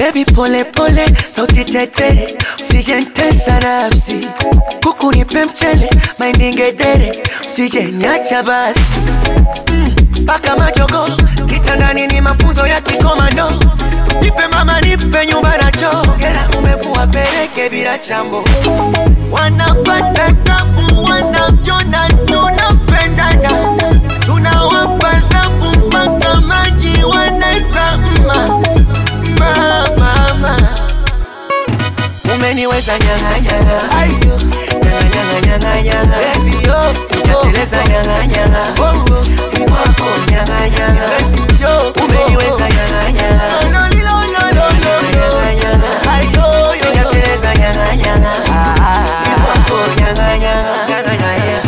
Baby pole pole, sauti tetere, usijentesa nafsi. Kuku nipe mchele, mahindi ngedere, usije niacha basi. Mpaka majogo, kitandani ni mafunzo ya kikomando. Nipe mama, nipe nyumba na choo. Hera umevua peleke bila chambo. Wanapata tabu, wanavyona tunapendana. Tunawapa thabu mpaka maji wanaita mma mma mama. Umeniweza nyanga nyanga, ayo nyanga nyanga nyanga nyanga, baby yo, sijateleza nyanga nyanga, oh oh, ni kwako nyanga nyanga, basi yo, umeniweza nyanga nyanga, no no no no no nyanga nyanga, ayo yo, sijateleza nyanga nyanga, ah ah, ni kwako nyanga nyanga, nyanga nyanga.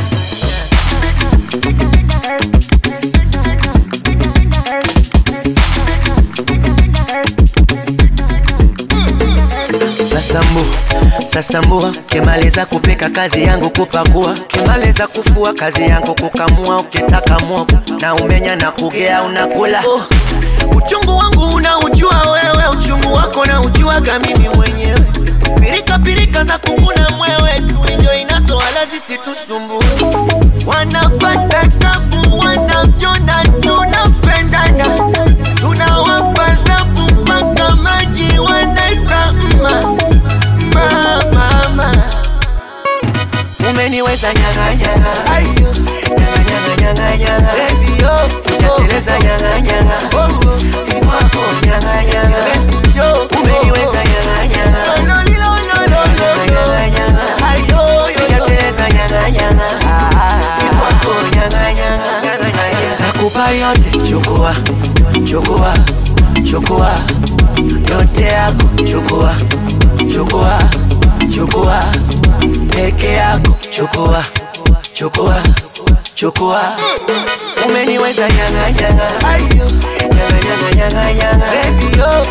Sasambu, sasambua, kimaliza kupika kazi yangu kupakua, kimaliza kufua kazi yangu kukamua, ukitaka mwogo na umenya na kugea unakula. Oh, uchungu wangu unaujua wewe, uchungu wako na ujuaga mimi mwenyewe. Pirika pirika za kukuna mwewe, tuijo inazo wala zisitusumbue. Wanapata tabu, wanavyona tunapendana, tunawapa thabu mpaka maji wanaita mma mma mama. Umeniweza nyanga nyanga, ayo nyanga nyanga nyanga nyanga, baby yo, sijateleza nyanga nyanga, oh oh, ni kwako nyanga nyanga, basi yo, umeniweza nyanga nyanga, no no no no no nyanga nyanga, ayo yo, sijateleza nyanga nyanga, ah ah, ni kwako nyanga nyanga, nyanga nyanga, nakupa yote, chukua chukua chukua yote yako, chukua chukua chukua peke yako, chukua chukua chukua. Umeniweza nyanga nyanga, ayo nyanga nyanga nyanga nyanga, baby yo,